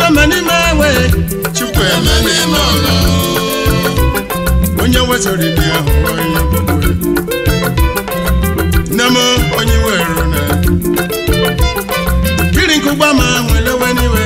chukweme n'ime ewe Chukwueme n'ime ọlọ onye wezụrụ ibe ya hụ onye gbogbo nne m onye were na kiri nkụgba ma nwelewe n'iwe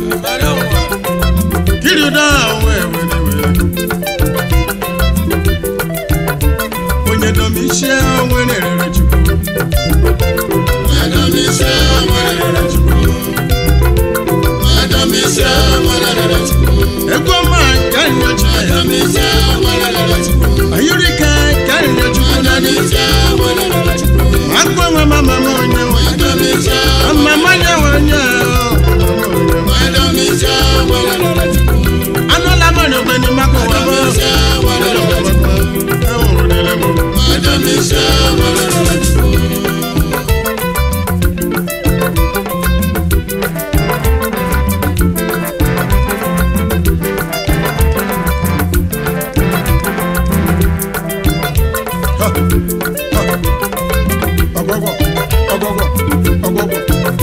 kiri ụda ahụ wee we n'iwe onye domichie onwe na-erere chukwu Adam ise nwerere Chukwu Adam ise nwerere Chukwu egwu ọma ka nyocha ya Adam ise nwerere Chukwu ayụrịka ka nyocha chukwu na Adam dị ise nwerere Chukwu agụ onwe mama m onye nwe Adam ise mama nye nwe onye Adam ise nwerere Chukwu anụla m n'ogbe n'ime aka ụwa m Adam ise nwerere Chukwu enwere m Adam ise nwerere Chukwu ọgwọgwọ ọgwọgwọ ọgwọgwọ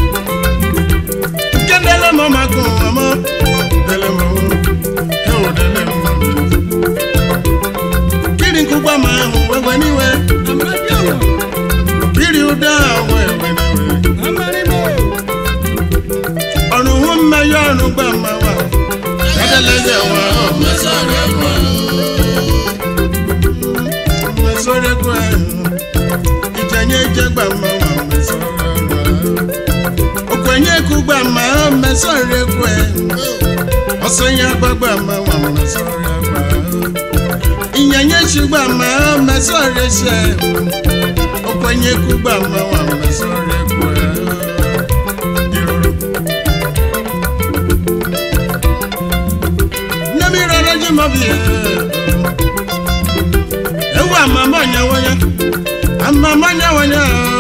nke dele m maka ụwa m dele m ewu dele m kiri nkụgba ma ahụ wewe n'iwe kiri ụda ahụ wewe n'iwe ọrụ hụ mmanya ọrụ gba mmawa edeleze nwa Mesọrọ ekwe mmesorekwe ijenye ije gba mmawa mmesorekwe okwenye kugba ma mmesorekwe ọsọnya gbagba mmawa mmesorekwe inyenye chigba ma mmesorese okwenye kugba mmawa mmesorekwe iruru nemirere jimobie ewu amama nyawanya amama nyawanya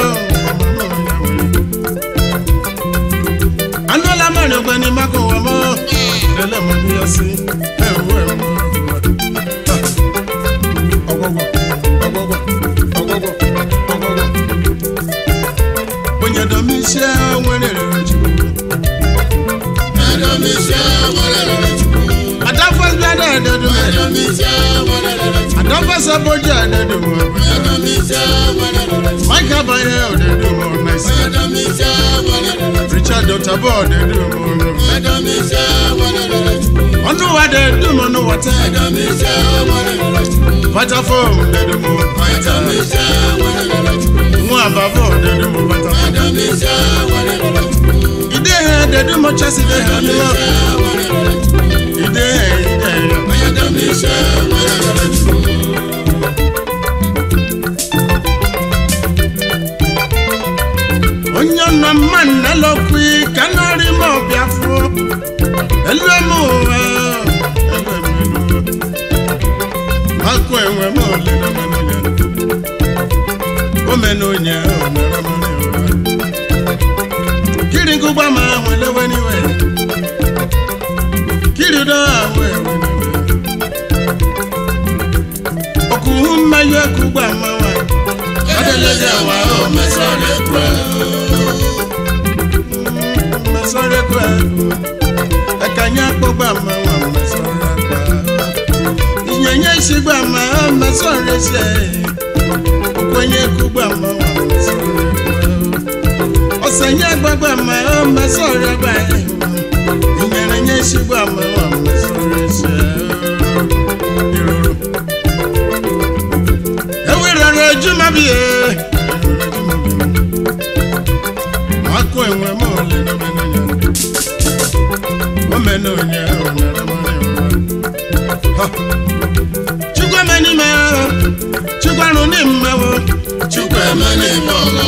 anụla m n'ogbeni maka ụwa m lele m ndị osi ewu emu ọgwụgwọ ọgwụgwọ ọgwụgwọ ọgwụgwọ onye domisie nwere rere chukwu Adam ise nwerere Chukwu adafọsị ada ededu Adam ise nwerere Chukwu adafọsị aboji ededu Adam ise nwerere Chukwu mike abanye odedu m mesi Adam ise nwerere Chukwu richard otabo odedu m Adam ise nwerere Chukwu ọnụ wa dedu m ọnụ wata Adam ise nwerere Chukwu patafom dedu m pata Adam ise nwerere Chukwu nwa abavo dedu m pata Adam ise nwerere Chukwu ide ha dedu m chasi de ha Adam nụọ ise nwerere Chukwu ide ha ide ha Adam ise nwerere Chukwu onye nọ mma nnelokwu ka nọrị m ọbịa fụọ elu m ụwa elu m elu akụ enwe m ole na menụnya omenonye omere m ụwa kiri nkụgba ma ahụ elewe n'iwe kiri do ahụ ewe n'iwe okuhu mmanya ekugba mmawa adeleze awa o Mesọrọ ekwe mmesorekwe ekanye akpọgba mmanwa mmesorekwe inyenye isigba ma mmesorese okwenye kugba mmanwa mmesorekwe ọsanye agbagba ma mmesorekwe inyenye isigba mmanwa mmesorese iruru ewirere ejumabie akụ enwe m ole n'omenanya omenonye onere mara chukwuemenime chukwarụ n'immewo Chukwueme n'ime ọlọ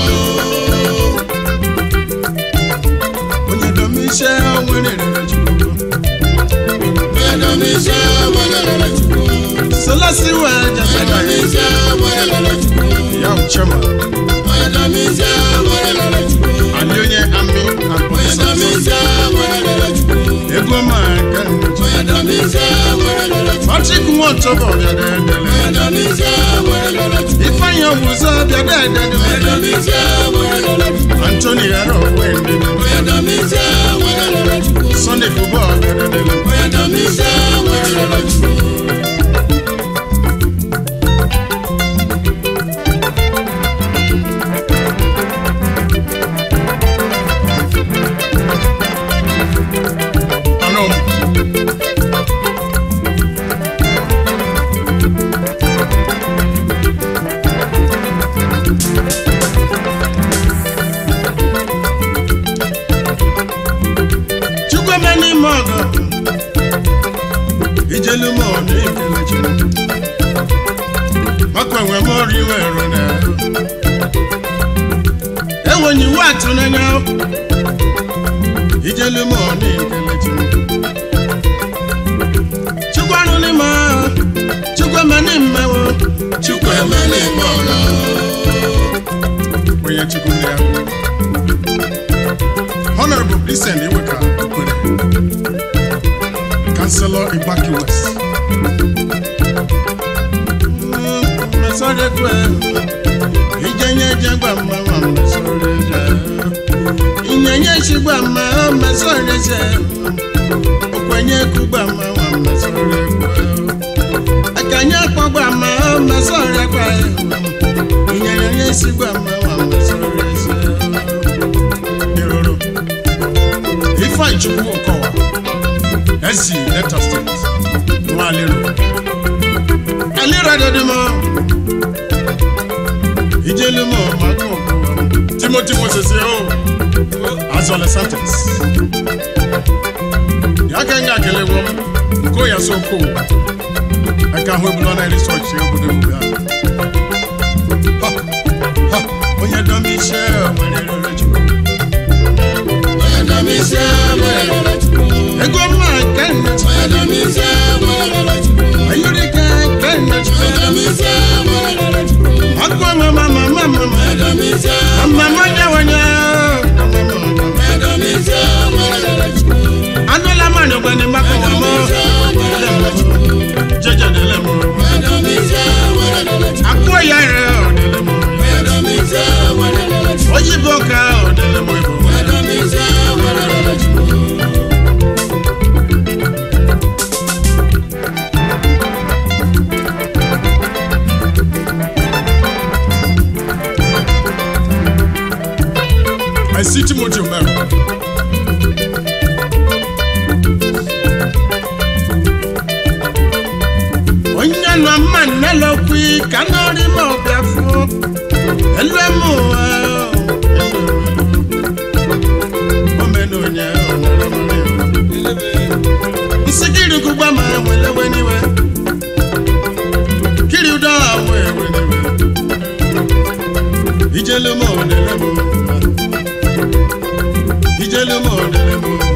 onye domise nwere rere chukwu Adam ise nwerere Chukwu solasiwe Adam jasaba ise nwerere Chukwu ya uchema Adam ise nwerere Chukwu ali onye ami Adam akpọsa ise nwerere Chukwu ego ma ganyocha Adam ise nwerere Chukwu patrick nwotobo bịadedele Adam ise nwerere Chukwu ifeanyi ọgwụzọ bịadedele Adam ise nwerere Chukwu antoni yaro wendede Adam ise nwerere Chukwu sunday football ijelu m ọ na-ekele Chineke maka enwe m ọrụ iwe rụ na enwenye iwu atụ n'anya ijelu m ọ na-ekele Chineke chukwu arụ n'ime ahụ chukwu eme n'ime wo Chukwu emela ime ọla onye chukwu ndị ahụ honorable Vincent Iweka Okwere Councillor Igbaki West mesọrekwe ijenye jegba mma nwa mesọreje inyenye chigba mma o mesọreje okwenye kugba mma nwa mesọrekwe akanye kpọgba mma o mesọrekwe inyenye sigba mma nwa mesọreje iroro ifeanyi chukwu nkọwa esi delta steeti nwa alero alero adedemo ijelemo mako timothy moses o azọle santos ya ka nga akelewo m nko ya so ko aka ahụ ebula na research obodo m ya Ha, ha, onye dọm ise nwere rere chukwu onye dọm isi nwere rere Chukwu ego mma nke nne onye dọm isi nwere rere Chukwu ayọrịka nke nne onye dọm isi nwere rere Chukwu akụ mama mama mama onye dọm isi mama nyewenye onye dọm isi nwere rere Chukwu anụla mmanụ gbani maka onye dọm ọmụ isi nwere rere Chukwu jejedele m onye dọm isi nwere rere Chukwu akụ ya ire ọdịle m onye dọm isi nwere rere Chukwu oyibo ka ọdịle m ibo onye dọm isi nwere rere Chukwu I see Timothy Omero. onye nọ mma nne lokwi ka nọrị ma ọbịa fụ elu emu ụwa omenonye nsị kiri gụgba ma nwelewe n'iwe kiri ụdọ ahụ ewe n'iwe ijelu m onele m ụwa ijelu m onele m ụwa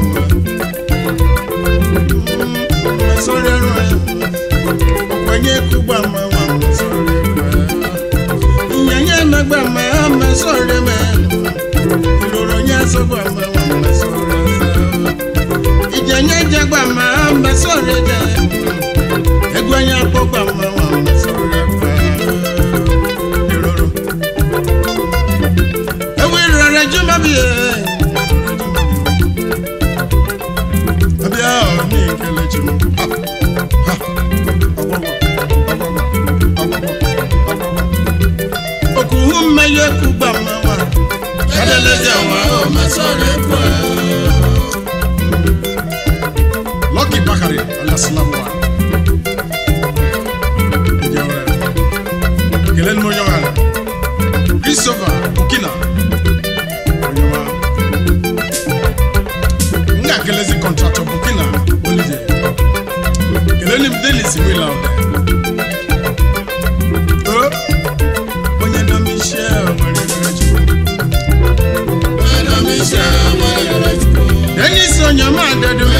masọrọ ẹrọ ẹ ọ̀pọ̀nyẹ kúgbà máa wà masọrọ ẹrọ ẹ ìyẹnyẹ mẹgbà máa masọrọ mẹ ìrora nyẹ sọgbà máa wà masọrọ ẹ ìjẹnyẹ jẹgbà máa masọrọ jẹ ẹgbẹnyẹ akpọgbà máa wà masọrọ ẹ ìrora ewu ìrora jùmọ̀ bíi ẹ. abịa ọ na-ekele chi m Ha, ha, ọgwụgwọ, ọgwụgwọ, ọgwụgwọ, ọgwụgwọ. okuhu mmeye kugba mmawa adeleze nwa o masọrọ ekwe Lucky Bakari alaslamu wa kelele m onye ọhara Christopher Okina onye ọma m ga-akelezi kọntraktọ Burkina Olije kelele m Denis Wila o onye dọmishi nwere rere chukwu onye dọm isi nwere rere Chukwu Denis Onyema Adedu